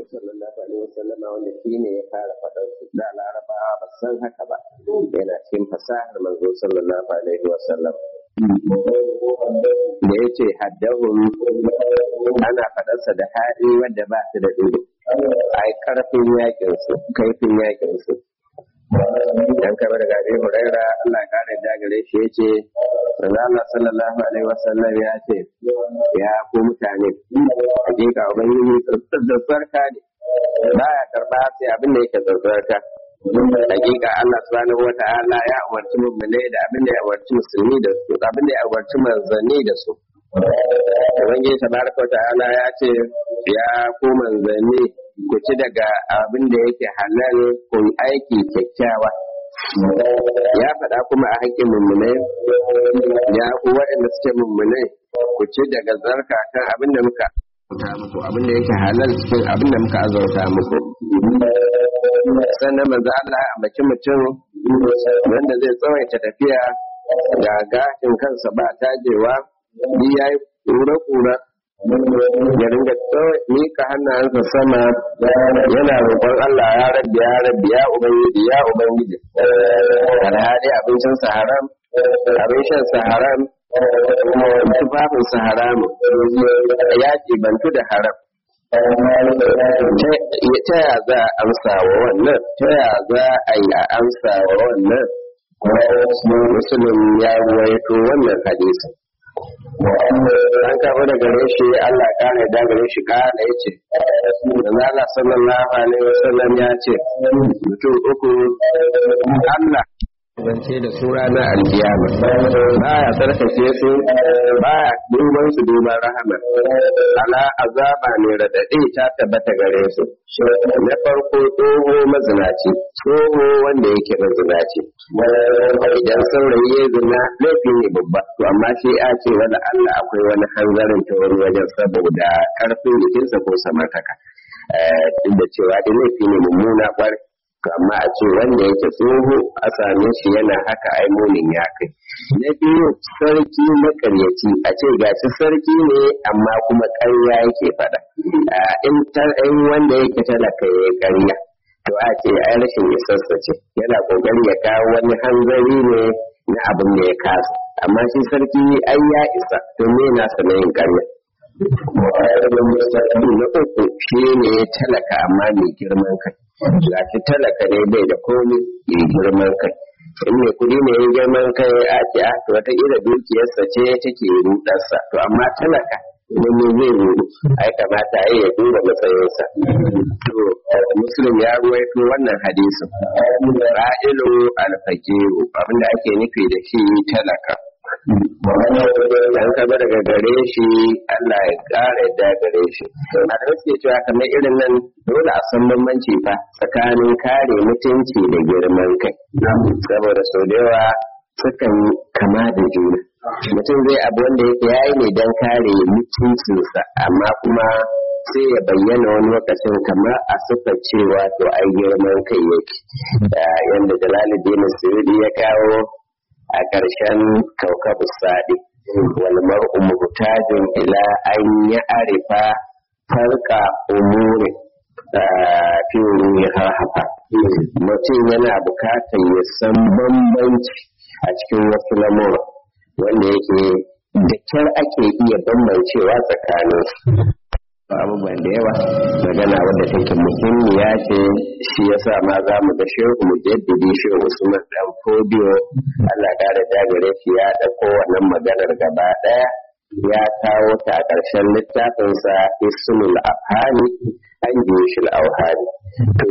sallallahu alaihi wasallama wanda shi ne ya fara faɗar su da larabawa ba san haka ba yana cikin fasahar manzo sallallahu alaihi wasallam da ya ce haddahun ana faɗarsa da haɗi wadda ba su da ɗigo ai karfin yakin su kaifin yakin su dan kama daga Abi Huraira Allah ya kare da gare shi yace manzo Allah sallallahu alaihi wasallam ya ce ya ku mutane hakika ubangiji tsarka ne baya karba sai abin da yake tsarka hakika Allah subhanahu wa ta'ala ya umarci mu'mini da abin da ya umarci musulmi da su abin da ya umarci manzanni da su ubangiji tabaraka wa ta'ala ya ce ya ku manzanni ku ci daga abin da yake halal ku yi aiki kyakkyawa ya faɗa kuma a haƙƙin mummunai ya ku waɗanda suke mummunai ku ci daga zarka kan abin da muka muku abin da yake halal cikin abin da muka azauta muku sannan manzo Allah ya ambaci mutum wanda zai tsawaita tafiya ga gashin kansa ba tajewa ni yayi kura-kura ya ringa mika hannayensa sama yana roƙon Allah ya rabbi ya rabbi ya ubangiji ya ubangiji alhali abincin sa haram abin shan sa haram tufafin sa haram ya bantu da haram ta ya za a amsa wa wannan ta ya za a yi a amsa wa wannan musulun ya ruwaito wannan hadisin an kafa da gare shi Allah kare da gare shi kala ya ce da Allah sallallahu alaihi wasallam ya ce mutum uku Allah zance da su ranar alkiyama baya tsarkake su baya duban su duban rahama ala azaba ne radadi ta tabbata gare su na farko tsoho mazinaci tsoho wanda yake mazinaci idan saurayi ya zina laifi ne babba to amma shi a ce wani Allah akwai wani hanzarin ta wani wajen saboda karfin jikinsa ko samartaka duk da cewa da laifi ne mummuna kwarai amma a ce wanda yake tsoho a same shi yana haka ai munin ya kai na biyu sarki makaryaci a ce gashi sarki ne amma kuma ƙarya yake faɗa in wanda yake talaka ya ƙarya to a ce ai rashin isarsa ce yana ƙoƙari ya kawo wani hanzari ne na abin da ya kasa amma shi sarki ai ya isa to me na sanayin ƙarya na uku shi ne talaka amma mai girman kai ga shi talaka ne bai da komi mai girman kai in mai kudi ne ya girman kai a ce a to wataƙila dukiyarsa ce take rudarsa to amma talaka wani zai rudu ai kamata ai ya duba matsayinsa to muslim ya ruwaito wannan hadisin ra'ilu alfaqiru abinda ake nufi da shi talaka dan kaba daga gare shi Allah ya ƙara yadda gare shi a da suke cewa kamar irin nan dole a san bambanci fa tsakanin kare mutunci da girman kai saboda sau da yawa sukan kama da juna mutum zai abu wanda yake yayi ne don kare mutuncinsa amma kuma sai ya bayyana wani lokacin kamar a suka cewa to ai girman kai yake yadda jalaluddin suyudi ya kawo a ƙarshen kaukabu sadi wal mar'u muhtajin ila an ya arifa farka umuri fi ruha hafa mutum yana bukatar ya san bambanci a cikin wasu lamura wanda yake da kyar ake iya bambancewa tsakanin abubuwan da yawa magana wadda take muhimmiya ce shi yasa ma za mu ga shehu mu jaddadi shehu usman dan fodiyo Allah da dagare shi ya dauko wannan maganar gaba daya ya kawo ta a ƙarshen littafinsa ismul afhani an jishil auhani to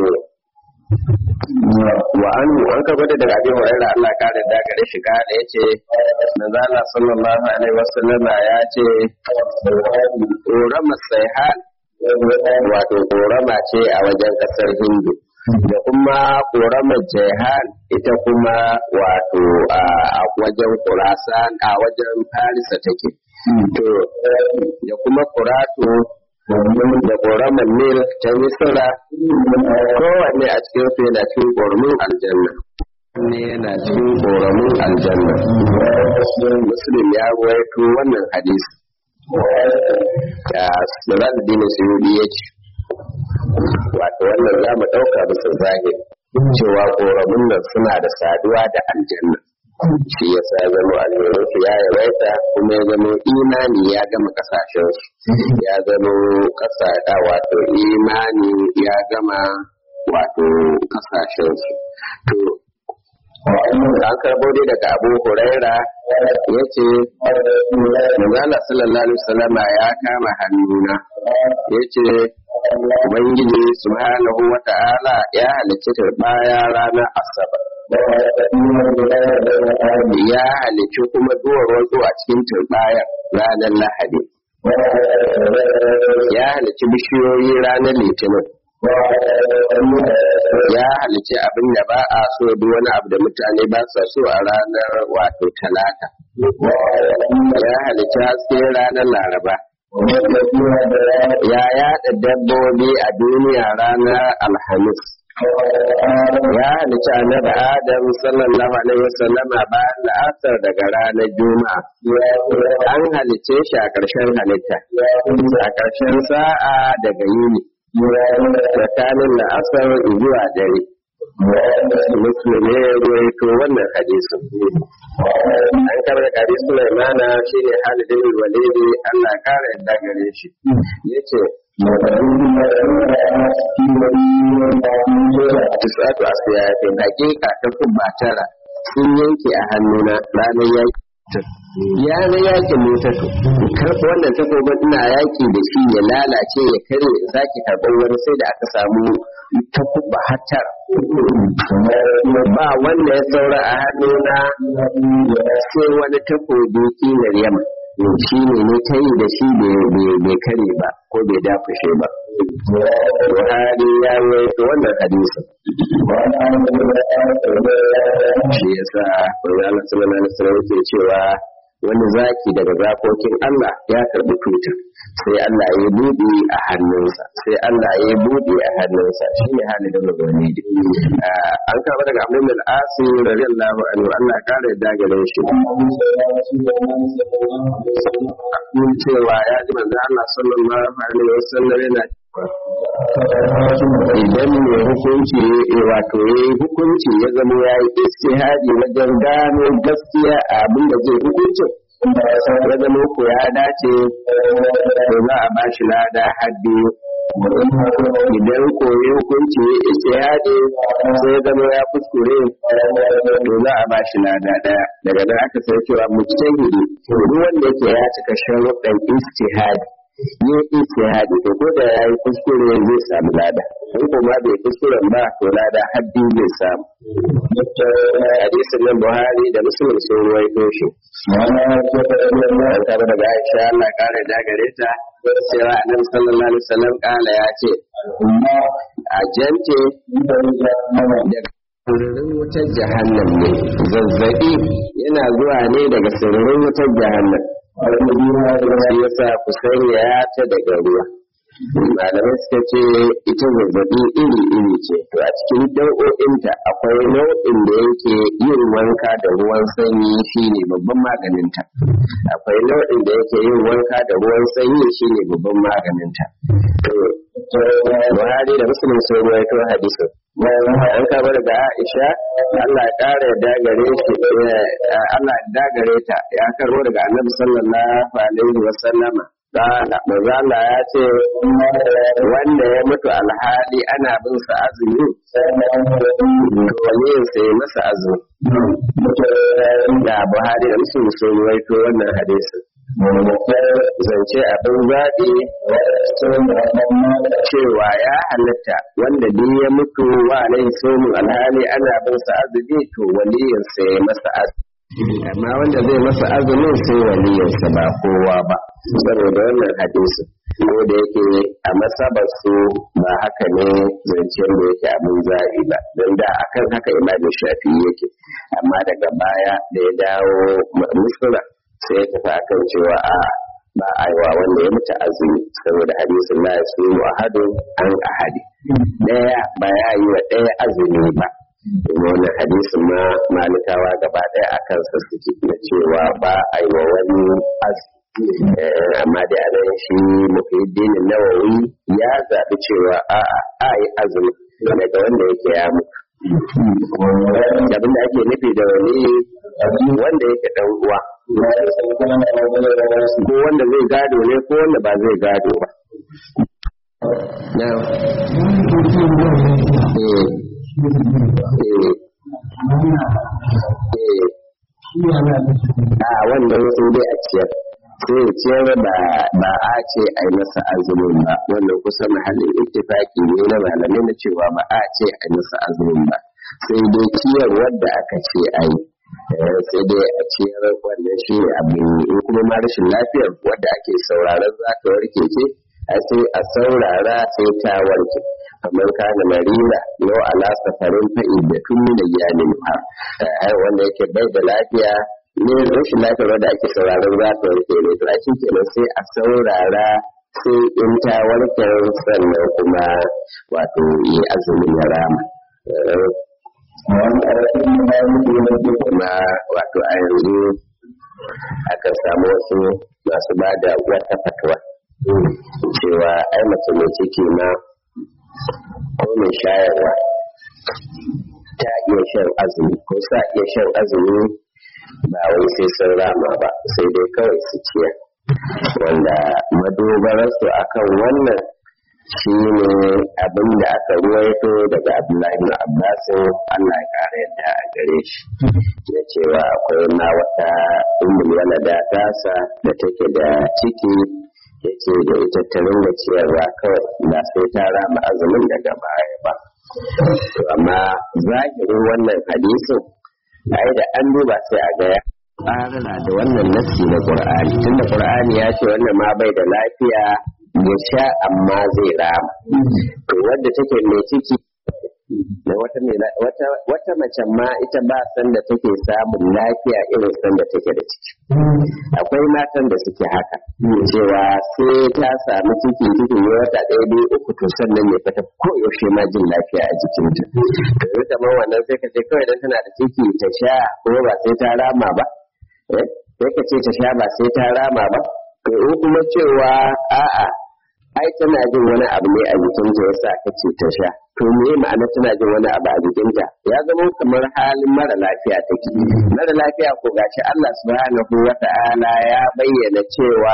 wa an an ka gwada daga abin hurairah Allah ka da dagare shi ka da yace manzo Allah sallallahu alaihi wasallam ya ce ƙorama saihan wato ƙorama ce a wajen ƙasar hindu da kuma ƙoramar jehan ita kuma wato a wajen kurasan a wajen farisa take to da kuma kurato da ƙoramar nil ta misira kowanne a cikin su yana cikin ƙoramin aljanna ne yana cikin ƙoramin aljanna muslim ya ruwaito wannan hadisi da Sirad Dini Suyudi ya ce wato wannan za mu ɗauka bisa zahiri cewa ƙoramun nan suna da saduwa da aljanna shi ya sa zama alherin ya yawaita kuma ya zama imani ya gama kasashen su ya zama kasa wato imani ya gama wato kasashen su to an karbo dai daga abu huraira ya ce manzala sallallahu alaihi wasallama ya kama hannuna ya ce ubangiji subhanahu wa ta'ala ya halicci turbaya ranar asabar ya halicci kuma duwar wasu a cikin turbaya ranar lahadi ya halicci bishiyoyi ranar litinin ya halice abin da ba a so duk wani abu da mutane ba sa so a ranar wato talata ya halice haske ranar laraba ya yada dabbobi a duniya ranar alhamis ya halice annabi adam sallallahu alaihi wasallam bayan la'asar daga ranar juma'a an halice shi a ƙarshen halitta a ƙarshen sa'a daga yini tsakanin la'asar zuwa dare muslim ne ya ruwaito wannan hadisin an kama da kari sulaimana shi ne halidin walidi allah kara yadda gare shi ya ce tisatu a siyatin hakika ta kubba tara sun yanke a hannuna ranar yaki ya ga yakin mutatu karɓi wannan takobin ina yaki da shi ya lalace ya kare zaki karɓar wani sai da aka samu takubba hatar ba wanda ya saura a hannuna sai wani takobi kilar yamma shi ne ne ta yi da shi bai kare ba ko bai dafashe ba Buhari ya rawaito wannan hadisin. Shi yasa Manzala sallallahu alaihi wasallam yake cewa wani zaki daga zakokin Allah ya karbi tutar sai Allah ya buɗe a hannunsa sai Allah ya buɗe a hannunsa shi ne hali da mazani an kama daga Abdul bin Asi radiyallahu anhu Allah kare da gare shi cewa ya ji manzo Allah sallallahu alaihi wasallam yana idan mai hukunci wato ya yi hukunci ya zama ya yi istihadi wajen gano gaskiya abin da zai hukunci ya zama ko ya dace to za a bashi lada haddi idan ko ya hukunci ya istihadi sai ya zama ya kuskure to za a bashi lada daya daga nan aka sai cewa mujtahidi duk wanda yake ya cika sharuɗan istihadi yi istihadi to ko da yayi kuskure zai samu lada in kuma bai kuskuren ba to lada haddi zai samu hadisin nan Buhari da Muslim sun ruwaito shi an tare daga Aisha Allah kare da gare ta cewa Annabi sallallahu alaihi wasallam kala ya ce a jante daga sirrin wutar jahannam ne zazzabi yana zuwa ne daga sirrin wutar jahannam shi yasa ku sanya ta daga ruwa malamai suka ce ita zazzabi iri iri ce to a cikin nau'o'inta akwai nau'in da yake yin wanka da ruwan sanyi shine babban maganinta akwai nau'in da yake yin wanka da ruwan sanyi shine babban maganinta Buhari da Muslim sun ruwaito hadisin an kama daga Aisha Allah ya kara yadda gare shi Allah ya dagare ta ya karo daga Annabi sallallahu alaihi wa sallama manzo Allah ya ce wanda ya mutu alhali ana bin sa azumi wani sai masa azumi da Buhari da Muslim sun ruwaito wannan hadisin zance abin zaɓi cewa ya halatta wanda duk ya mutu wa alaihi somin alhali ana bin sa azumi to waliyinsa ya masa azumi amma wanda zai masa azumin sai waliyinsa ba kowa ba saboda wannan hadisi ko da yake a masabar su ba haka ne zancen da yake abin zaɓi ba don da akan haka imamin shafi yake amma daga baya da ya dawo misra sai ya tafi akan cewa a ba a yi wa wanda ya mutu azumi saboda hadisin la yasumu ahadu an ahadi daya ba ya yi wa daya azumi ba domin wannan hadisin ma malikawa gaba daya a kansa suke na cewa ba a yi wa wani azumi amma dai anan shi muhiddin nawawi ya zaɓi cewa a a yi azumi daga wanda yake ya mutu abin da ake nufi da wani wanda yake dan uwa ko wanda zai gado ne ko wanda ba zai gado ba a wannan sai dai a ciyar sai ya ciyar ba a ce a yi masa azumin ba wannan kusa mahallin ittifaki ne na malamai na cewa ba a ce a yi masa azumin ba sai dai ciyar wadda aka ce a yi sai dai a ciyar wannan shi ne abin in kuma ma rashin lafiyar wadda ake sauraron za ta warke ce a sai a saurara sai ta warke kamar kana marira yau ala safarin fa'i da tun da iyalin ha wanda yake bai da lafiya ne rashin lafiyar wadda ake sauraron za ta warke ne to a kenan sai a saurara sai in ta warke sannan kuma wato yi azumin ya rama kuma wato a yanzu akan samu wasu masu ba da wata fatuwa cewa ai mace mai ciki ma ko mai shayarwa ta iya shan azumi ko sa iya shan azumi ba wai sai sun rama ba sai dai kawai su ciyar wanda madogararsu akan wannan shi ne abin da aka ruwaito daga abdullahi na abbasin allah ya kara yadda a gare shi da cewa akwai ma wata umul walada tasa da take da ciki ya ce da ita ta ringa ciyarwa kawai ba sai ta rama azumin daga baya ba amma zahirin wannan hadisin ai da an duba sai a gaya ƙarana da wannan nassi na qur'ani tunda qur'ani ya ce wannan ma bai da lafiya ya sha amma zai rama to wadda take mai ciki da wata wata wata mace ma ita ba san da take samun lafiya irin san da take da ciki akwai matan da suke haka cewa sai ta samu ciki cikin ya wata ɗaya biyu uku to sannan ne fata ko yaushe ma jin lafiya a jikinta to ita ma wannan sai ka ce kawai dan tana da ciki ta sha kuma ba sai ta rama ba sai ka ce ta sha ba sai ta rama ba to in kuma cewa a'a ai tana jin wani abu ne a jikinta ya sa ka ce ta sha to me ma'ana tana jin wani abu a jikinta ya zama kamar halin mara lafiya take mara lafiya ko gashi Allah subhanahu wa ta'ala ya bayyana cewa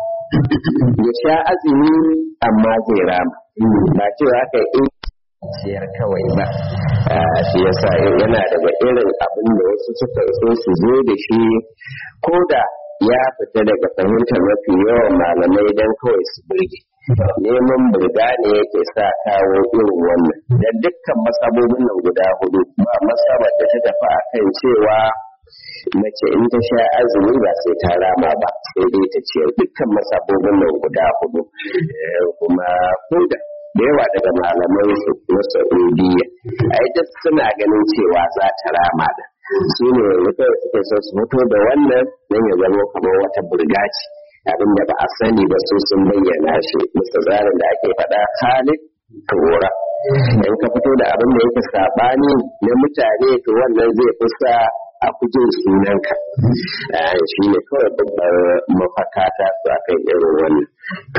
ya sha azumi amma zai rama ba cewa kai in ciyar kawai ba shi yasa yana daga irin abin da wasu suka so su zo da shi ko da ya fita daga fahimtar mafi yawan malamai don kawai su burge neman burga ne yake sa kawo irin wannan da dukkan masabobin nan guda hudu ba masabar da ta tafi a kan cewa mace in ta sha azumi ba sai ta rama ba sai dai ta ciyar dukkan masabobin nan guda hudu kuma koda da yawa daga malamai na saudiya ai duk suna ganin cewa za ta rama da su ne kawai suke so su fito da wannan don ya zama kamar wata burgaci abin da ba a sani ba su sun bayyana shi musta tsarin da ake faɗa halin tura in ka fito da abin da yake saɓani na mutane to wannan zai kusa a kujin sunanka shi ne kawai babbar mafaka ta su a kan irin wannan to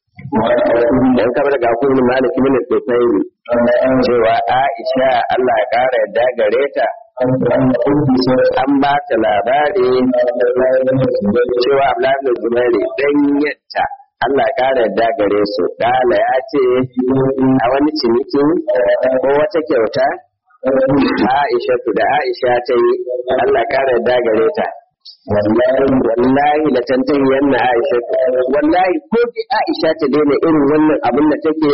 dan kamar ga kuma maliki min tsofayi cewa Aisha Allah ya kara yadda gare ta an ba ta labari cewa Abdullahi Zubairi dan yatta Allah ya kara yadda gare su dala ya ce a wani ciniki ko wata kyauta Aisha da Aisha ta yi Allah ya kara yadda gare ta wallahi la tantahi yanna Aisha wallahi ko ki Aisha ta daina irin wannan abin da take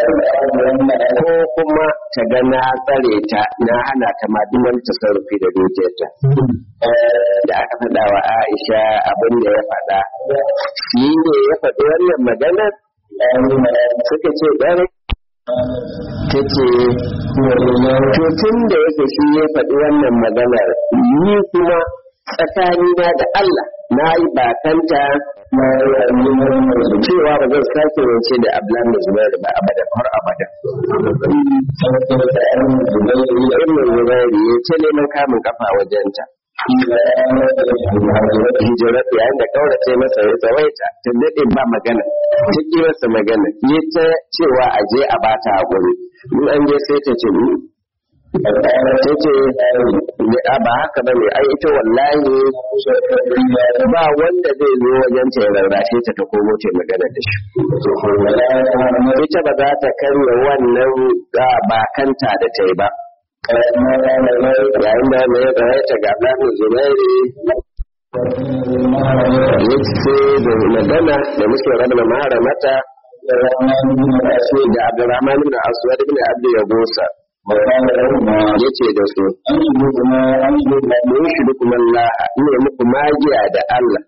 ko kuma ta ga na tsare ta na hana ta ma duk wani tasarrufi da dukiyarta da aka faɗa wa Aisha abin da ya faɗa shi ne ya faɗi wannan magana suka ce ɗare ta ce to tun da yake shi ya faɗi wannan maganar ni kuma tsakanina da Allah na yi bakanta cewa ba zan sake rance da Abdullahi da Zubairu ba abada har abada. Ibn Zubairu ya ce neman kamun kafa wajenta. hijirar yayin da kaurace masa ya tsawaita tun daɗin ba magana ta ƙi masa magana ya ta cewa a je a bata haƙuri in an je sai ta ce ta ce ba haka ba ne ai ita wallahi ba wanda zai zo wajen ta ya rarrashe ta ta komo ta magana da shi ita ba za ta karya wannan bakanta da ta yi ba yayin da mai ta ga ɗan zubairi ya ce da magana da muke rabna maharamata da abdurrahman ibn aswad ibn abdu yabusa ya ce da su mun shi duk Allah ne muku magiya da Allah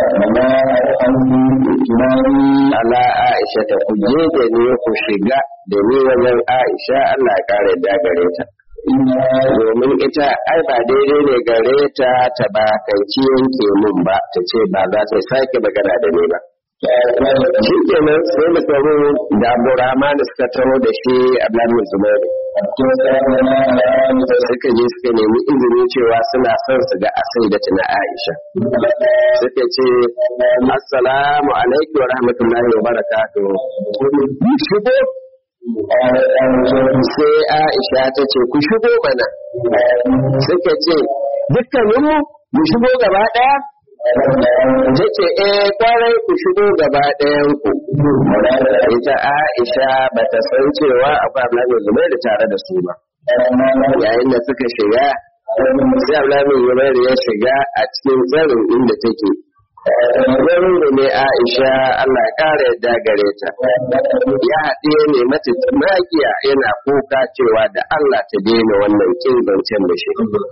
ala Aisha ta ku je da ne ku shiga da ni wajen Aisha Allah ya kare da gare ta domin ita ai ba daidai ne gare ta ta ba kanci yanke mun ba ta ce ba za ta sake magana da ni ba shi kenan sai da tsaro da abdurrahman suka taro da shi abdullahi zubairu suka je suka nemi izini cewa suna son su ga asai da tuna aisha suka ce assalamu alaikum wa rahmatullahi wa barakatuh shigo sai aisha ta ce ku shigo mana suka ce dukkaninmu mu shigo gaba ɗaya ta ce eh kwarai ku shigo gaba ɗayan ku ita aisha ba ta san cewa akwai ablamin zubairu tare da su ba yayin da suka shiga sai ablamin zubairu ya shiga a cikin tsarin inda take Wurin da ne Aisha Allah ƙara yadda gare ta, ya haɗe ne mata magiya yana kuka cewa da Allah ta daina wannan kin zancen da shi.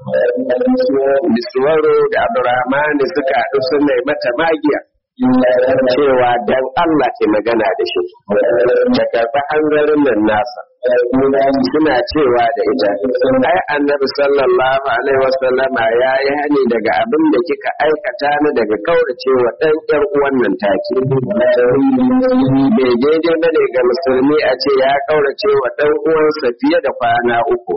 Biswaro da Abdurrahman suka haɗu suna mata magiya. cewa dan Allah ke magana da shi ta karɓi hanzarin nan nasa suna cewa da ita ai annabi sallallahu alaihi wasallama ya yi hani daga abin da kika aikata na daga kauracewa ɗan ƴan uwan nan take bai daidai ba ne ga musulmi a ce ya kauracewa ɗan uwansa fiye da kwana uku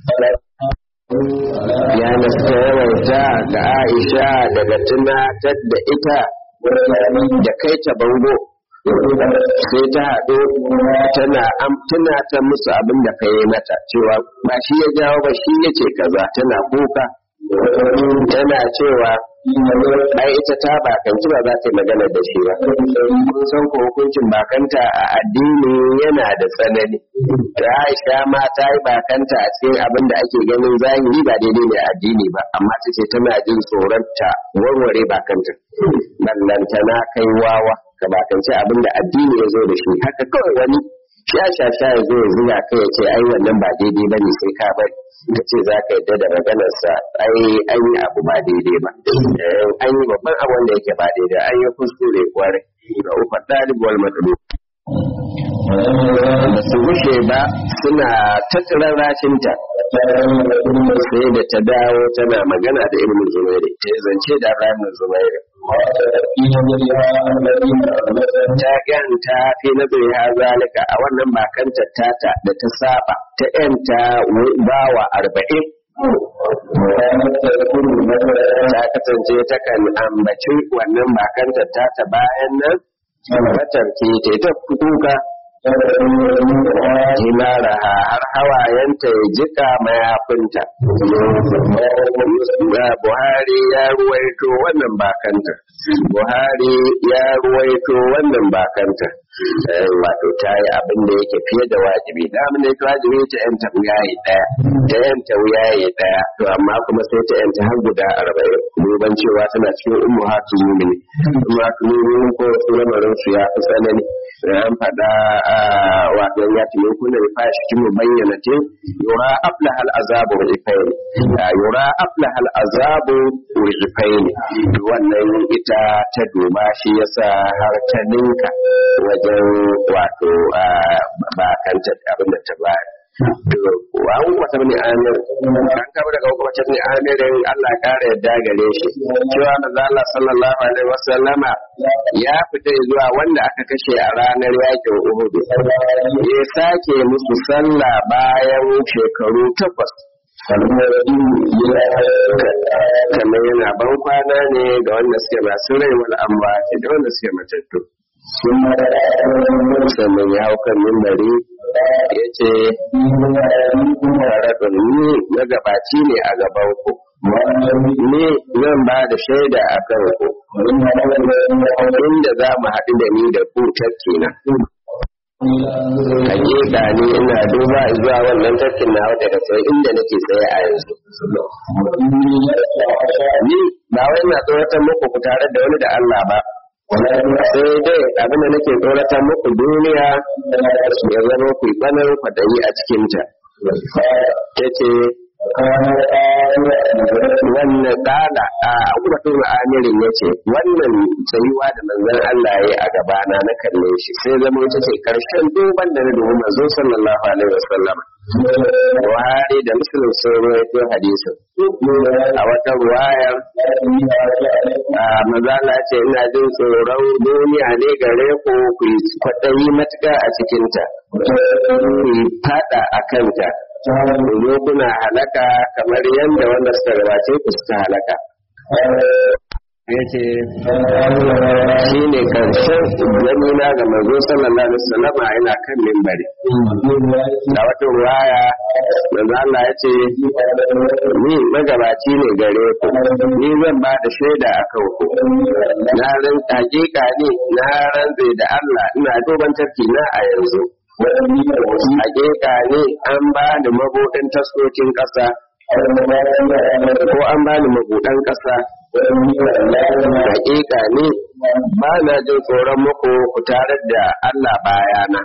ya nasta yawaita ga Aisha daga tunatar da ita da kai ta bango sai ta haɗu tana tuna ta musu abin da ka yi mata cewa ba shi ya jawo ba shi ya ce kaza tana kuka tana cewa ai ita ta bakanci ba za ta yi magana da shi ba kun san ko hukuncin bakanta a addini yana da tsanani da Aisha ma ta yi bakanta a cikin abin da ake ganin zahiri ba daidai ne a addini ba amma ta ce tana jin tsoron ta warware bakanta ballantana kai wawa ka bakance abin da addini ya zo da shi haka kawai wani sha sha sha ya zo ya zuga kai ya ce ai wannan ba daidai ba ne sai ka bari ka ce za ka yadda da maganarsa ai an yi abu ba daidai ba an yi babban abu wanda yake ba daidai an yi kuskure kwarai ga ufa ɗalibuwar matsalo ba su gushe ba suna tattarar rashinta sai da ta dawo tana magana da ibn zubairi ta zance da ibn zubairi ta yanta fi nazari ha zalika a wannan bakanta tata da ta saba ta yanta bawa arba'in ta kasance takan ambaci wannan bakanta tata bayan nan matarki ta ta kuka Himara har hawayenta ya jika mayafinta. Buhari ya ruwaito wannan bakanta. Buhari ya ruwaito wannan bakanta. Wato ta yi abin da yake fiye da wajibi. Da abin da yake wajibi ta yanta wuyaye ɗaya. Ta yanta wuyaye ɗaya. To amma kuma sai ta yanta har guda arba'in. Duban cewa tana cikin ummu hatu mumini. Ummu hatu mumini ko su lamarin su ya fi tsanani. An faɗa wato ya ce min kunna bi fashi kin bayyana ce yura afla hal azabu wa ifayn yura afla hal azabu wa ifayn wannan ita ta duba shi yasa har ta ninka wajen wato ba kanta abin da ta bayar wa an wata bane amir an kaba daga wata ne amirin Allah kare yadda gare shi cewa manzo Allah sallallahu alaihi wasallama ya fita zuwa wanda aka kashe a ranar yakin Uhud ya sake musu sallah bayan shekaru takwas kamar yana ban kwana ne ga wanda suke masu rai wal amma da wanda suke matattu sannan ya hau kan mimbari ya ce faradun ni magabaci ne a gaban ku ni zan ba da shaida a kan ku inda za mu haɗu da ni da ku tafki na hakika ni ina duba zuwa wannan tafkin na daga sai inda nake tsaye a yanzu ni ba wai na tsoratar muku ku tare da wani da Allah ba sai dai abin da nake tsoratar muku duniya ya zama ku kwanar kwadayi a cikinta ta ce wannan tsada a abubuwan amirin ya ce wannan tsayuwa da manzon Allah ya yi a gabana na kalle shi sai zama ita ce karshen duban da na dubu manzo sallallahu alaihi wasallam Buhari da Muslim sun rawaito hadisin a wata ruwayar a mazala ce ina jin tsoron duniya ne gare ku ku yi kwaɗayi matuƙa a cikinta ku yi fada a kanta zo kuna halaka kamar yadda wanda suka gabace ku suka halaka ya ce shi ne karshen gani na ga manzo sallallahu alaihi wasallam ina kan mimbari da wata ruwaya manzo Allah ya ce ni magabaci ne gare ku ni zan ba da shaida a kan ku na ran hakika ne na rantse da Allah ina duban tafki na a yanzu hakika ne an ba da mabuɗin taskokin ƙasa ko an ba ni mabuɗan ƙasa hakika ne ba na jin tsoron muku ku tare da Allah bayana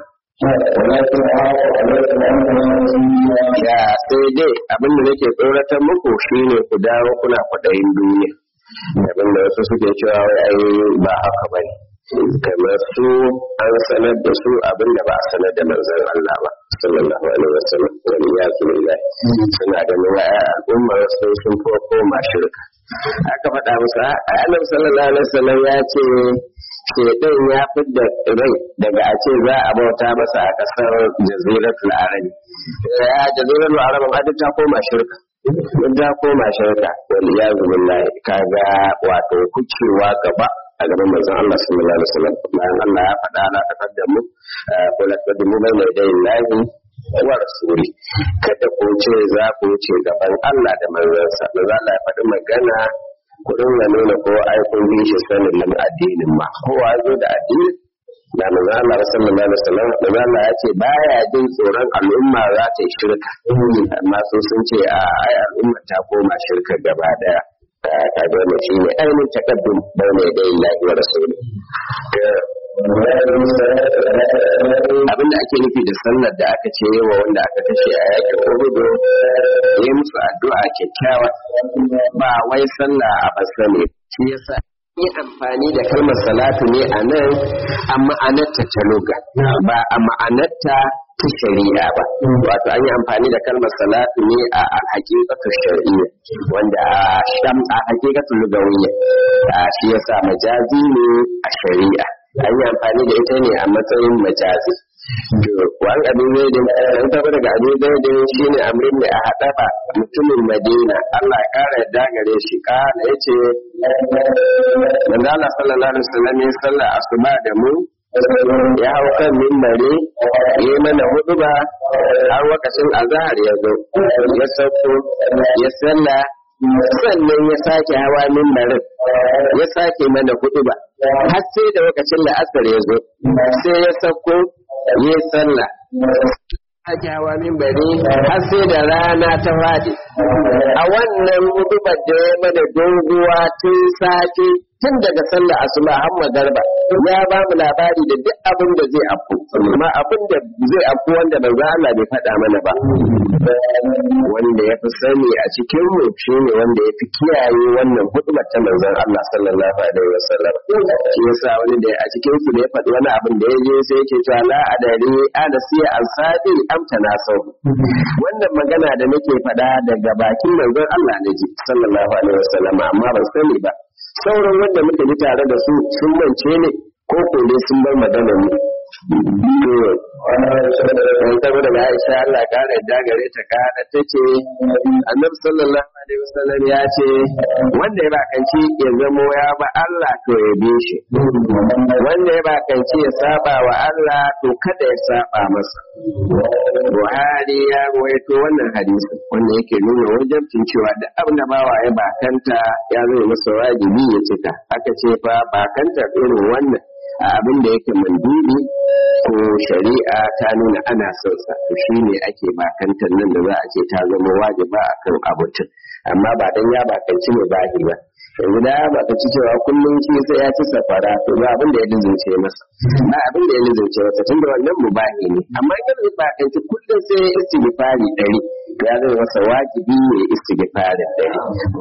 ya sai dai abinda nake tsoratar muku shine ku dawo kuna kwaɗayin duniya abinda wasu suke cewa wai ai ba haka bane kamar su an sanar da su abin da ba a sanar da manzon Allah ba sallallahu alaihi wasallam wani ya zuwa suna da nuna al'ummar sun sun fi koma shirka aka faɗa musu a annabi sallallahu alaihi wasallam ya ce shedan ya fidda rai daga a ce za a bauta masa a ƙasar jaziratul arabi ya jaziratul arabi ma duk ta koma shirka duk ta koma shirka wal iyazu billahi kaga wato kucewa gaba a gaban manzon Allah sallallahu alaihi wasallam bayan Allah ya faɗa la taqaddamu ko la taqaddamu bayna yaday Allah wa rasuli kada ku ce za ku ce gaban Allah da manzansa manzon Allah ya faɗi magana ku dinga nuna ko ai kun bi shi sanin nan addinin ma kowa zo da addini da manzon Allah sallallahu alaihi wasallam manzon Allah ya ce baya jin tsoron al'umma za ta yi shirka amma su sun ce a ai al'umma ta koma shirka gaba daya kaga wannan shi ne ainihin takaddum bai mai da illahi wa rasuli abin da ake nufi da sallar da aka ce wa wanda aka kashe a yakin uhudu ya musu addu'a kyakkyawa ba wai sallah a basa ne shi yasa yi amfani da kalmar salatu ne a nan a ma'anarta ta luga ba a ma'anarta ta shari'a ba wato an yi amfani da kalmar salatu ne a hakikatu shari'a wanda a sham a hakikatu lugawiyya a shi yasa majazi ne a shari'a an yi amfani da ita ne a matsayin majazi wani abin zaidin an taɓa daga abin zaidin shi ne amrin da a haɗa ba mutumin madina allah ya ƙara yadda gare shi ƙara ya ce manzala sallallahu alaihi wasallam ya sallah asuba da mu ya hau kan mimbari ya yi mana hudu ba har lokacin azahar ya zo ya sauko ya sallah sannan ya sake hawa mimbarin ya sake mana hudu ba har sai da lokacin da asar ya zo sai ya sauko ya yi sallah sake hawa mimbari har sai da rana ta faɗi a wannan hudubar da ya mana doguwa tun safe tun daga sallar asuba har magarba ya ba mu labari da duk abin da zai afku amma abin da zai afku wanda manzo Allah bai faɗa mana ba wanda ya fi sani a cikin mu shine wanda ya fi kiyaye wannan hudubar ta manzon Allah sallallahu alaihi wasallam shi yasa wani da a cikin su da ya faɗi wani abin da ya je sai yake cewa la adari ana siya ansadi amta na sau wannan magana da nake faɗa daga bakin manzon Allah ne ji sallallahu alaihi wasallam amma ban sani ba sauran wanda muka ji tare da su sun mance ne ko ko dai sun bar magana ne Wani saboda ga Aisha Allah kara yadda gare ta kara ta ce, Annabi sallallahu alaihi wasallam ya ce, wanda ya bakanci ya zamo ya ba Allah to ya bi shi. Wanda ya bakanci ya saba wa Allah to kada ya saba masa. Buhari ya ruwaito wannan hadisi wanda yake nuna wajabcin cewa da abin da bawa ya bakanta ya zai masa wajibi ya cika. Aka ce fa bakanta irin wannan a abin da yake mandubi ko shari'a ta nuna ana son sa to shine ake bakantar nan da za a ce ta zama wajiba akan abutin amma ba dan ya bakanci ne bahi ba yanzu da ya bakanci cewa kullum shi sai ya ci safara to ba abin da ya lizince masa ba abin da ya lizince masa tunda wannan mubahi ne amma in ya bakanci kullum sai ya istighfari dari ya zama masa wajibi ne istighfari dari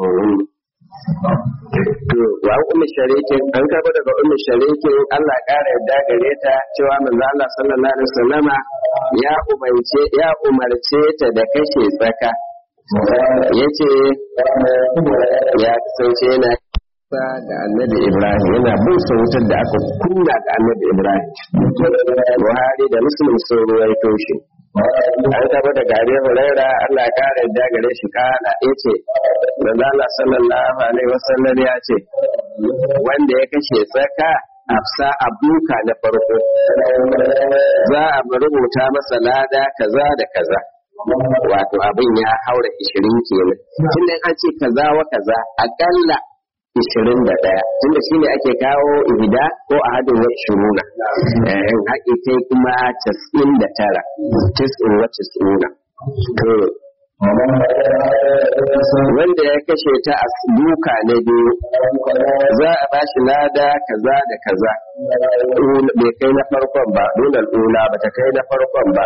To, wa ummu sharikin an karbo daga ummu sharikin Allah ƙara yadda gare ta cewa manzo Allah sallallahu alaihi wasallama ya umarce ya umarce ta da kashe tsaka. Yace ya kasance yana ga annabi Ibrahim yana bin wutar da aka kunna ga annabi Ibrahim. Buhari da Muslim sun ruwaito shi. an taba da gare huraira Allah ya kare da gare shi kana yace manzo Allah sallallahu alaihi wasallam ya ce wanda ya kashe tsaka afsa abuka na farko za a rubuta masa lada kaza da kaza wato abin ya haura 20 kenan tunda an ce kaza wa kaza akalla ishirin da ɗaya tunda shi ne ake kawo ihida ko a hadin wa ishiruna in haƙi kai kuma casa'in da tara tis'in wa tis'una wanda ya kashe ta a duka na biyu za a ba shi lada kaza da kaza bai kai na farkon ba dole ula ba ta kai na farkon ba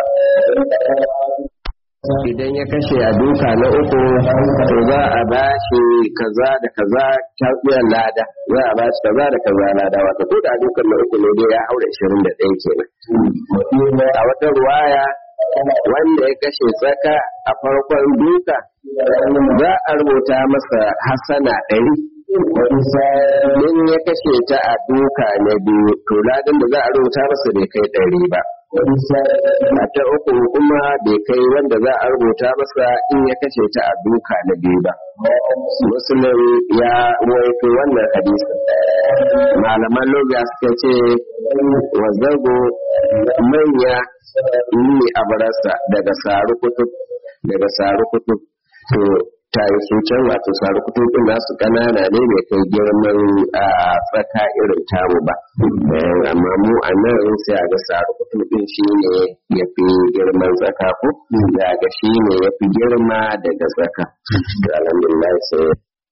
idan ya kashe a duka na uku to za a ba shi kaza da kaza ta lada za a ba shi kaza da kaza lada wata ko da dukan na uku ne dai ya haura 21 kenan a wata ruwaya wanda ya kashe tsaka a farkon duka za a rubuta masa hasana ɗari in ya kashe ta a duka na biyu to ladan da za a rubuta masa bai kai ɗari ba a ta uku kuma bai kai wanda za a rubuta masa in ya kashe ta a duka na biyu ba musulun ya waito wannan hadisi malaman loga suka ce wazzago manya yi a barasa daga saru kutub daga saru kutub to ta yi su can wato saru kutubin nasu kanana ne mai kai girman a tsaka irin tamu ba amma mu a nan sai a ga saru kutubin shi ne ya fi girman tsaka ko da ga shi ne ya fi girma daga tsaka to alhamdulillah sai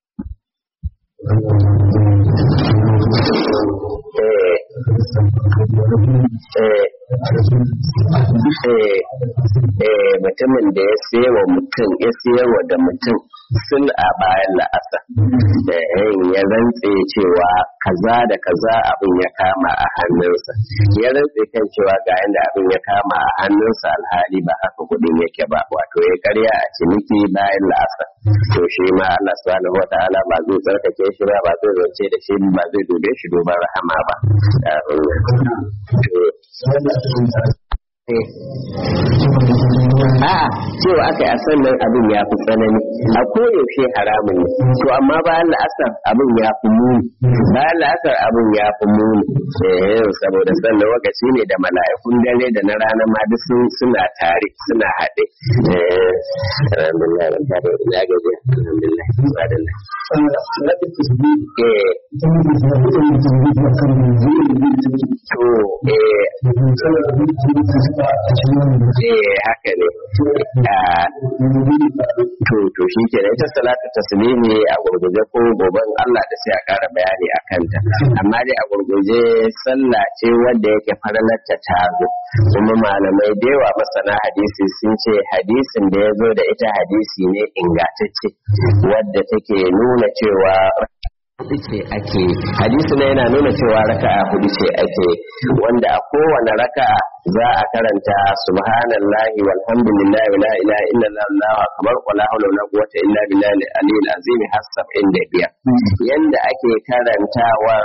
mutumin da ya sayawa mutum ya sayarwa da mutum sul a bayan la'asa da ya rantse cewa kaza da kaza abin ya kama a hannunsa ya rantse kan cewa ga yadda abin ya kama a hannunsa alhali ba haka kudin yake ba wato ya karya a ciniki bayan la'asa to shi ma Allah subhanahu wa ta'ala ba zai tsarkake shi ba ba zai zance da shi ba zai dube shi duban rahama ba A'a cewa aka yi a sannan abin ya fi tsanani a koyaushe haramun ne to amma bayan la'asar abin ya fi muni bayan la'asar abin ya fi muni eh saboda sannan lokaci ne da mala'ikun dare da na rana ma duk suna tare suna haɗe eh alhamdulillah ban tare da gaji alhamdulillah subhanallah eh to eh eh haka ne to to shi ke da ita salatu taslimi a gurguje ko goben Allah da sai a ƙara bayani a kanta amma dai a gurguje sallah ce wanda yake faralarta ta zo kuma malamai da yawa masana hadisi sun ce hadisin da ya zo da ita hadisi ne ingantacce wadda take nuna cewa hudu ce ake hadisi ne yana nuna cewa raka'a hudu ce ake wanda a kowane raka'a za a karanta subhanallahi walhamdulillahi wala ilaha illallah allahu akbar wala hawla wala quwwata illa billahi al-aliyyil azim har 75 yanda ake karantawar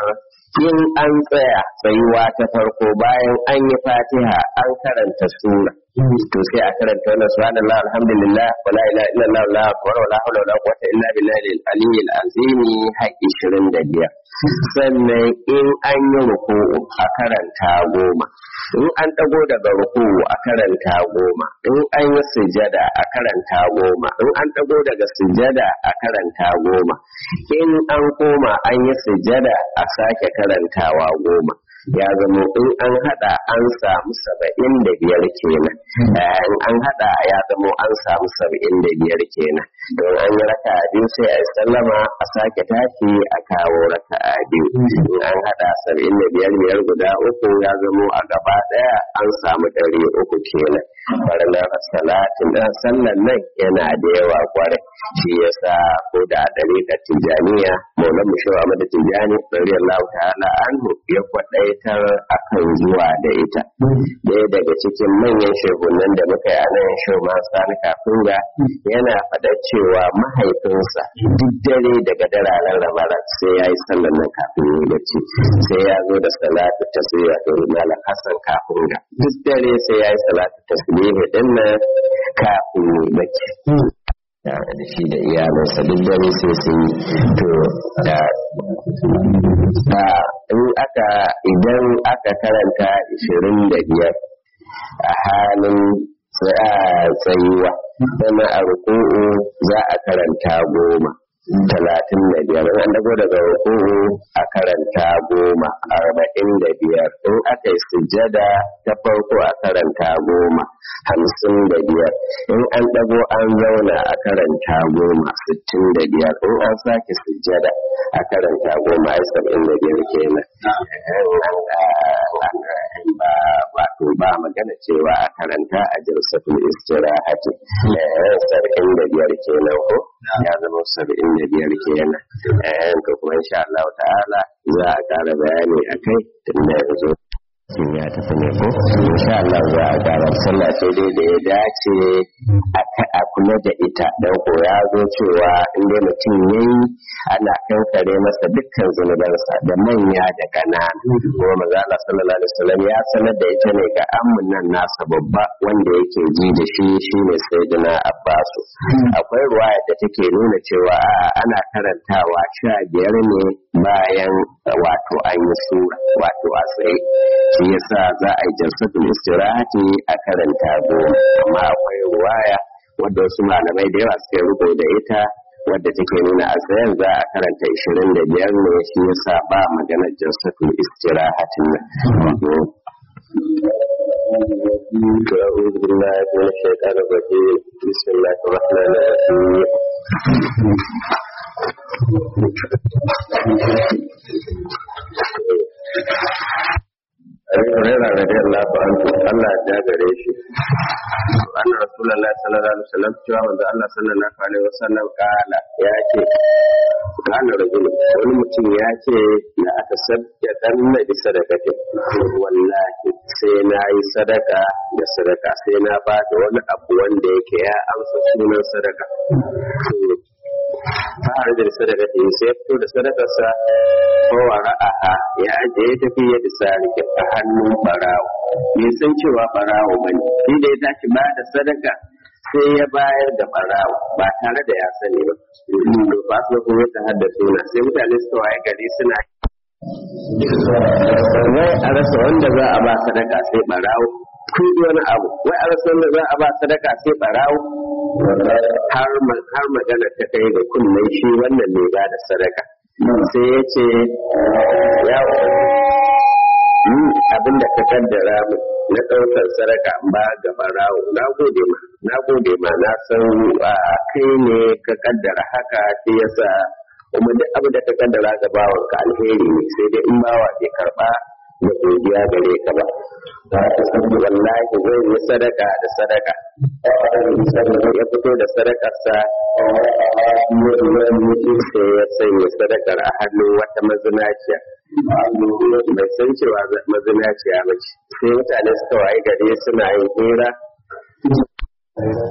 in an tsaya tsayuwa ta farko bayan an yi fatiha an karanta sura to sai a karanta wannan subhanallah alhamdulillah wala ilaha illallah la akbar wala hawla wala quwwata illa billahi al-aliyyil azim har 25 sannan in an yi ruku'u a karanta goma in an dago daga ruku'u a karanta goma in an yi sujada a karanta goma in an dago daga sujada a karanta goma in an koma an yi sujada a sake karantawa goma ya zama in an hada an samu saba'in da biyar kenan in an hada ya zama an samu saba'in da biyar kenan don an yi raka biyu sai a yi sallama a sake tashi a kawo raka biyu in an hada saba'in da biyar biyar guda uku ya zama a gaba daya an samu ɗari uku kenan farnar salatin ɗan sallan nan yana da yawa kwarai shi yasa ko da ɗariƙar tijjaniya maulan mushawa mada tijjani ɗari Allah ta'ala anhu ya kwaɗaitar akan zuwa da ita ɗaya daga cikin manyan shehunan da muka yi a nan shoma sani kafin ga yana faɗa cewa mahaifinsa duk dare daga dararen ramara sai ya yi sallan nan kafin yi bacci sai ya zo da salatu tasiri to malam hassan kafin ga duk dare sai ya yi salatu tasiri din nan kafin yi bacci da shi da iyalinsa duk dare sai sun yi to da da in aka idan aka karanta ishirin da biyar a halin tsayuwa sana a ruku'u za a karanta goma talatin da biyar in an dago daga ruku'u a karanta goma arba'in da biyar in aka yi sujjada ta farko a karanta goma hamsin da biyar in an dago an zauna a karanta goma sittin da biyar in an sake sujjada a karanta goma ai saba'in da biyar kenan ba wato ba magana cewa a karanta a jirsatul istirahati saba'in da biyar kenan ko ya zama saba'in da biyar kenan to kuma insha Allah ta'ala za a ƙara bayani a kai tun da yanzu sun ya tafi ne ko insha Allah za a ƙara sallah sai dai da ya dace a kula da ita dan ko ya zo cewa in dai mutum yayi ana kankare masa dukkan zunubansa da manya da ƙanana kuma maza Allah sallallahu alaihi wasallam ya sanar da ita ne ga amman nan nasa babba wanda yake ji da shi shine sayyidina Abbasu akwai ruwaya da take nuna cewa a'a ana karantawa sha biyar ne bayan wato an yi sura wato a tsaye shi yasa za a yi jalsatul istirahati a karanta goma amma akwai ruwaya wadda wasu malamai da yawa suka rubo da ita wadda take nuna a tsayen za a karanta 25 ne shi yasa ba maganar jalsatul istirahatin nan أعوذ بالله من الشيطان الرجيم بسم الله الرحمن الرحيم Abi Hurairah radiyallahu anhu Allah ya gare shi anna Rasulullah sallallahu alaihi wasallam cewa manzo Allah sallallahu alaihi wasallam kala ya ce kana rajul wani mutum ya ce la atasaddaqan na bi sadaqatin wallahi sai na yi sadaka da sadaka sai na ba da wani abu wanda yake ya amsa sunan sadaka fara da sadaka ta sai ya fito da sadakarsa ko wa ra'aha ya ajiye ya tafi ya bisa rike a hannun barawo bai san cewa barawo ba ne shi da ya tashi ba da sadaka sai ya bayar da barawo ba tare da ya sani ba to ba su kuma ta haddasa na sai mutane suka waye gari suna wai a rasa wanda za a ba sadaka sai barawo kun wani abu wai a rasa wanda za a ba sadaka sai barawo har magana ta kai ga kunnen shi wannan ne ba da sadaka sai ya ce ya abin da ka kaddara mu na ɗaukar sadaka ba ga barawo na gode ma na gode ma na san kai ne ka kaddara haka shi yasa kuma duk abin da ka kaddara ga bawan ka alheri ne sai dai in bawa bai karba da godiya gare ka ba wallahi zai yi sadaka da sadaka ya fito da sadakarsa sai ya sanya sadakar a hannun wata mazinaciya bai san cewa mazinaciya ba ce sai mutane suka waye gari suna yin hira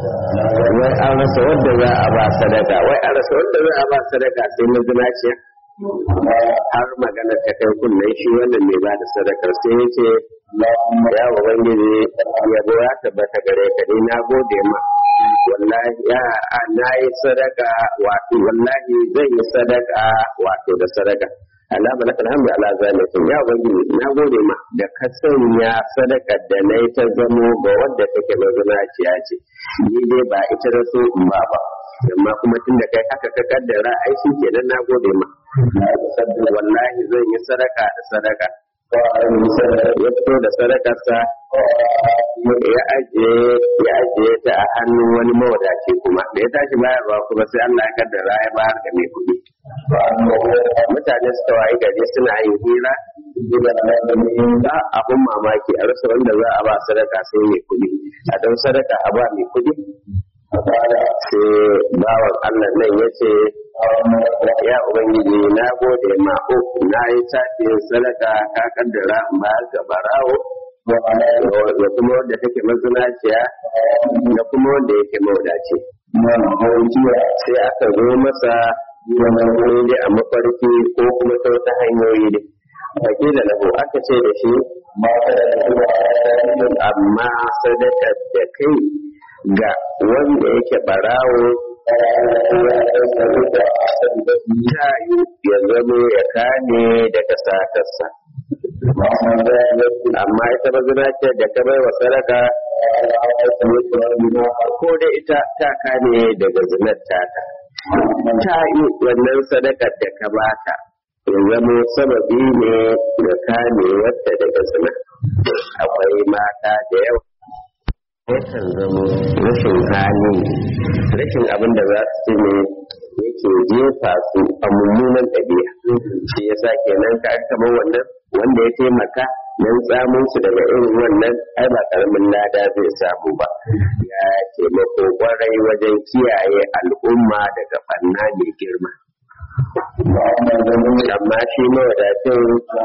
wai an rasa wadda za a ba sadaka wai an rasa wadda za a ba sadaka sai mazinaciya har magana ta kai kunnen shi wannan mai ba da sadakar sai ya ce ya ubangiji yabo ya tabbata gare ka ni na gode ma wallahi ya na yi sadaka wato wallahi zan yi sadaka wato da sadaka Allah ba laka alhamdu ala zalikum ya ubangiji na gode ma da ka sanya sadaka da na yi ta zamo ga wadda take mazinaciya ce ni dai ba ita da so in ba ba amma kuma tun da kai haka ka kaddara ai shi kenan na gode ma wallahi zan yi sadaka da sadaka ya fito da sadakarsa ya ajiye ya ajiye ta a hannun wani mawadaci kuma da ya tashi bayarwa kuma sai Allah ya kaddara ya bayar da mai kuɗi mutane suka wayi gari suna yin hira da abun mamaki a rasa wanda za a ba sadaka sai mai kuɗi a don sadaka a ba mai kuɗi sai bawan Allah nan ya ce ya ubangiji na gode ma uku na yi tafi sadaka ka kaddara in ba ga barawo da kuma wanda take mazinaciya da kuma wanda yake maudaci sai aka zo masa wani dai a mafarki ko kuma ta wata hanyoyi ne baki da lahu aka ce da shi amma sadakar da kai ga wanda yake barawo ta yi ya zamo ya kame daga satarsa amma ita mazina ce da ka bai wa sadaka ko da ita ta kame daga zinar tata ta yi wannan sadakar da ka bata ya zamo sababi ne ga kame wata daga zina akwai mata da yawa yakan zamo rashin hali rashin abin da za su ne yake jefa su a mummunan ɗabi'a shi yasa kenan ka kamar wannan wanda ya taimaka nan tsamun su daga irin wannan ai ba karamin lada zai samu ba ya taimako kwarai wajen kiyaye al'umma daga fanna mai girma amma shi mawadacin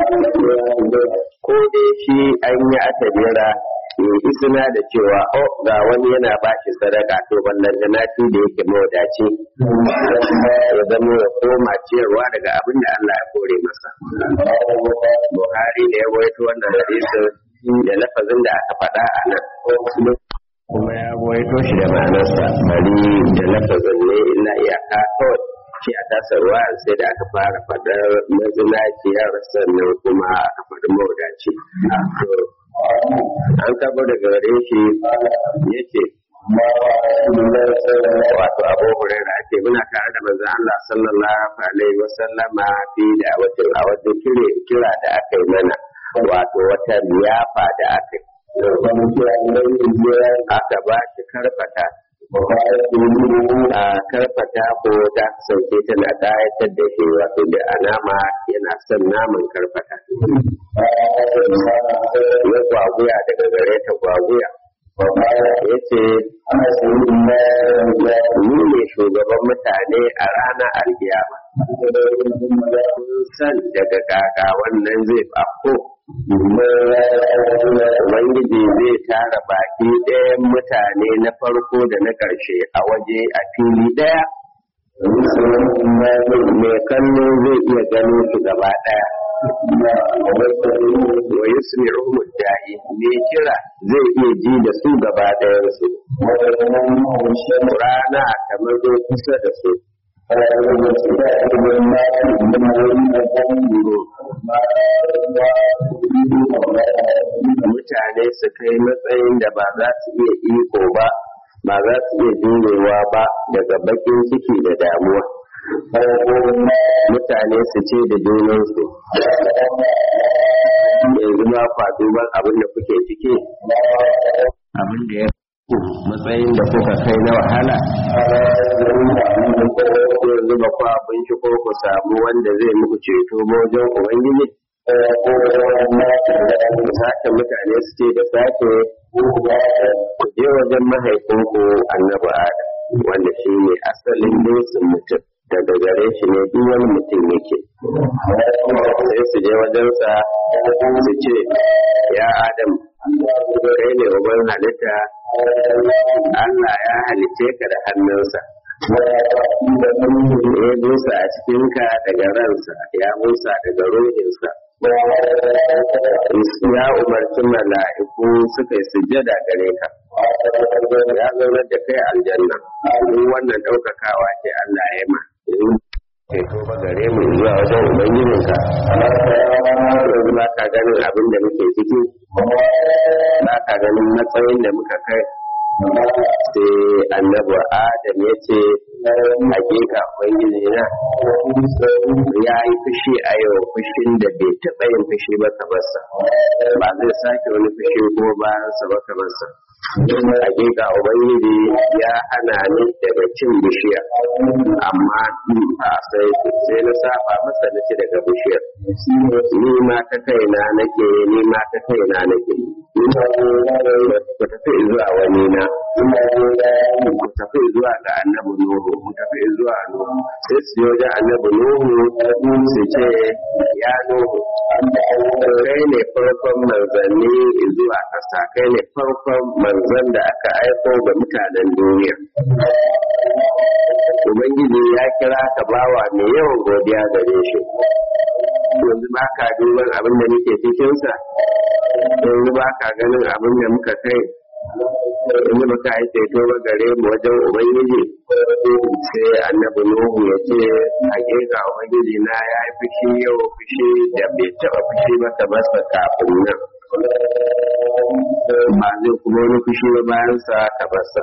ko dai shi an yi atabira ya isina da cewa o ga wani yana ba shi sadaka to wannan da nafi da yake mawadaci ya zama ya koma ciyarwa daga abin da Allah ya kore masa Buhari da ya waito wannan hadisin da lafazin da aka faɗa a nan kuma ya waito shi da ma'anarsa bari da lafazin ne illa iyaka kawai shi a tasarwa sai da aka fara faɗar mazinaciyar sannan kuma aka faɗi mawadaci an kabo daga gare shi ya ce wato abu hurera ake muna tare da manzon Allah sallallahu alaihi wa sallama fi da wata a wata kira da aka yi mana wato wata liyafa da aka yi aka ba shi karfata a karfata ko ta kasance tana ƙayatar da shi wato da alama yana son naman karfata ya gwaguya daga gare ta gwaguya ya ce ni ne shugaban mutane a ranar alkiyama kun san daga kaka wannan zai afko Ubangiji zai tara baki ɗayan mutane na farko da na ƙarshe a waje a fili ɗaya. Mai kallo zai iya gano su gaba ɗaya. Wa yusmi'uhum da'i mai kira zai iya ji da su gaba ɗayansu. Rana ta mazo kusa da su. mutane su kai matsayin da ba za su iya iko ba ba za su iya jurewa ba daga bakin ciki da damuwa mutane su ce da junansu yanzu ba kwa duban abin da kuke ciki abin da ya matsayin da kuka kai na wahala yanzu ba kwa abinci ko ku samu wanda zai muku ceto wajen ubangiji sake mutane su ce da sake ku je wajen mahaifinku annabi adam wanda shi ne asalin dutsen mutum daga gare shi ne duk wani mutum yake sai su je wajensa su ce ya adam kai ne uban halitta Allah ya halice ka da hannunsa ya busa a cikinka daga ransa ya busa daga ruhinsa ya umarci mala'iku suka yi sujjada gare ka ya zaunar da kai aljanna duk wannan ɗaukakawa ce Allah ya ma ke tuba gare mu zuwa wajen ubangijinka yanzu ba ka ganin abin da muke ciki ba ka ganin matsayin da muka kai sai annabi adam ya ce hakika ubangiji na ya yi fushi a yau fushin da bai taɓa yin fushi ba kamarsa ba zai sake wani fushi ko bayansa ba kamarsa hakika ubangiji ya hana ni daga cin bishiya amma ba sai sai na saba masa na ci daga bishiyar ni ma ta kaina nake ni ma ta kaina nake ku tafi zuwa wani na ku tafi zuwa ga annabi nuhu ku tafi zuwa nuhu sai su yi wajen annabi nuhu su ce ya nuhu kai ne farkon manzanni zuwa ƙasa kai ne farkon manzan da aka aiko ga mutanen duniya ubangiji ya kira ka bawa mai yawan godiya gare shi yanzu ba ka duban abin da muke cikinsa yanzu ba ka ganin abin da muka kai yanzu ba ka yi ceto ba gare mu wajen ubangiji sai annabi nuhu ya ce hakika ubangiji na ya yi fushi yau fushi da bai taba fushi ba ta basa kafin nan ba zai kuma wani fushi ba bayan sa ta basa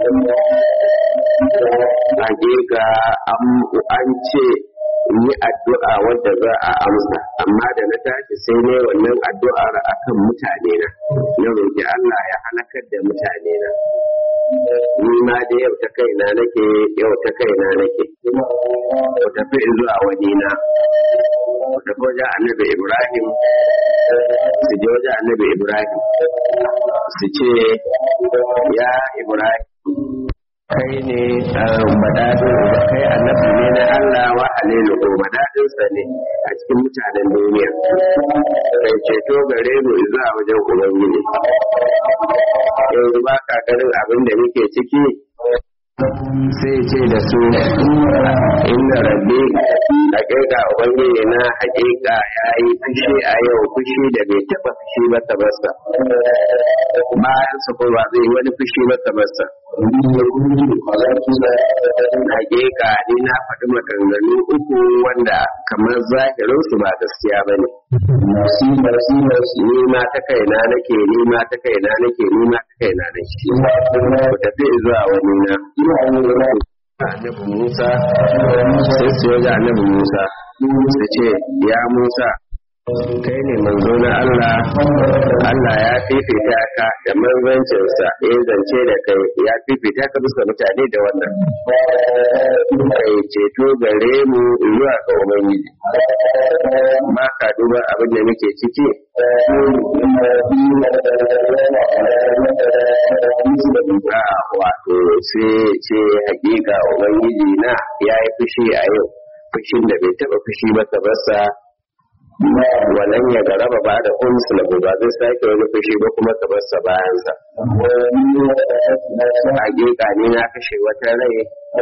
hakika an ce yi addu'a wadda za a amsa amma da na tashi sai ne wannan addu'ar akan mutane na na roƙi Allah ya halakar da mutane na ni ma da yau ta kaina nake yau ta kaina nake ku tafi zuwa wani na ku tafi wajen annabi Ibrahim su je wajen annabi Ibrahim su ce ya Ibrahim kai ne madadin da kai annabi ne na Allah wa halilu ko madadin sa ne a cikin mutanen duniya kai ceto gare mu zuwa wajen ubangiji yanzu ba ka ganin abin da muke ciki sai ce da su inda rabbi hakika ubangiji na hakika ya yi fushi a yau fushi da bai taba fushi ba ta basa bayan su ko ba zai wani fushi ba ta basa hakika ni na faɗi maganganu uku wanda kamar zahirin su ba gaskiya ba ne ni ma ta kaina nake ni ma ta kaina nake ni ma ta kaina nake ku tafi zuwa wani na annabi Musa sai su yi annabi Musa su ce ya Musa kai ne manzo na Allah Allah ya fifita ka da manzancinsa ya zance da kai ya fifita ka bisa mutane da wannan kai ceto gare mu zuwa ga ubangiji ba ka duba abin da muke ciki wato sai ce hakika ubangiji na ya yi fushi a yau fushin da bai taba fushi ba ka basa wannan ya garaba ba da uns na ba zai sake wani fushi ba kuma ka barsa bayansa hakika ni na kashe wata rai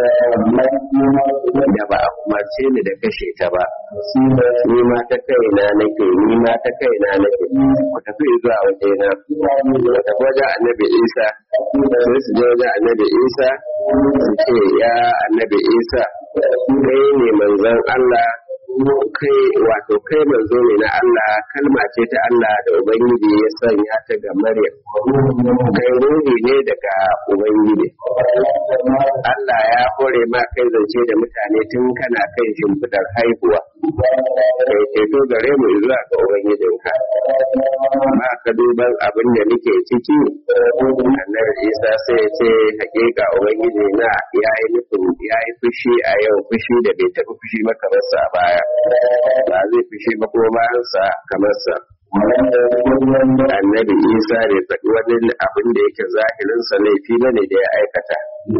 da ba a umarce ni da kashe ta ba ni ma ta kaina nake ni ma ta kaina nake ku tafi zuwa waje na ku tafi wajen annabi isa sai su je wajen annabi isa su ce ya annabi isa kai ne manzon allah kai wato kai manzo ne na Allah kalma ce ta Allah da Ubangiji ya sanya ta ga Maryam kai ruhi ne daga Ubangiji Allah ya hore ma kai zance da mutane tun kana kai shimfidar haihuwa kai ceto gare mu zuwa ga Ubangijinka ba ka duban abin da nake ciki annabi Isa sai ya ce hakika Ubangiji na ya yi nufin ya yi fushi a yau fushi da bai taɓa fushi maka masa a baya ba zai fushi ba ko bayansa kamar sa annabi isa bai faɗi wani abin da yake zahirinsa laifi ba ne da ya aikata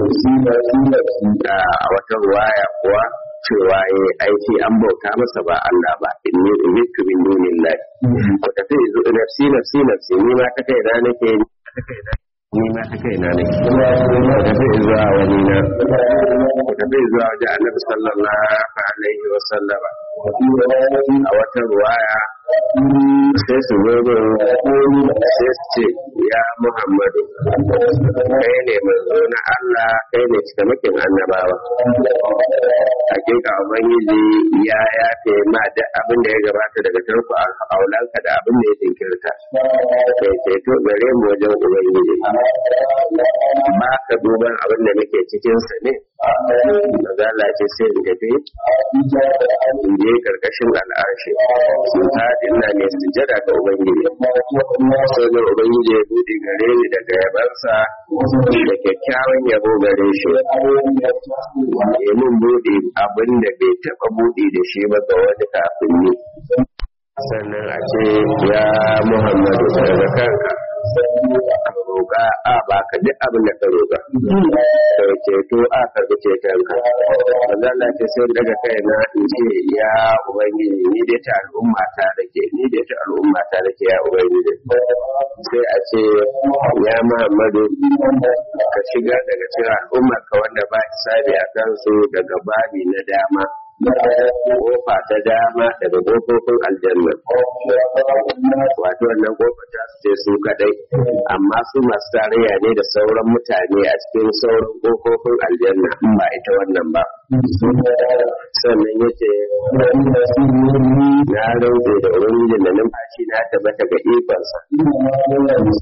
a wata ruwaya kuwa cewa ya aiki an bauta masa ba Allah ba inni umitu min dunillahi ko tafi nafsi nafsi nafsi ni ma ta kai na nake ni ma ta kai na nake ku tafi zuwa wani na ku tafi zuwa wajen annabi sallallahu alaihi wa sallama a wata ruwaya sai su zo sai su ce ya muhammadu kai ne manzo na Allah kai ne cikamakin annabawa hakika ubangiji ya yafe ma da abin da ya gabata daga tarko aulanka da abin da ya jinkirta kai ceto gare mu wajen ubangiji ba ka duban abin da nake cikin sa ne magana ce sai in tafi in je karkashin al'arshi sun faɗi ina ne sujada ga ubangiji sai da ubangiji ya buɗe gare ni daga yabansa da kyakkyawan yabo gare shi ya mun buɗe abin da bai taɓa buɗe da shi ba ga wani kafin ni sannan a ce ya muhammadu daga kanka ka roƙa a ba ka duk abin da ka roƙa kai ceto a karɓi cetonka Allah ce sai daga kai na in ce ya ubangiji ni dai ta al'umma ta dake ni dai ta al'umma ta dake ya ubangiji sai a ce ya muhammadu ka shiga daga cikin al'umma ka wanda ba hisabi a kansu daga babi na dama kofa ta dama daga kofofin aljanna wato wannan kofa ta su ce su kadai amma su masu tarayya ne da sauran mutane a cikin sauran kofofin aljanna in ba ita wannan ba sannan ya ce na rantse da ubangijin da numfashi na tabbata ga ikonsa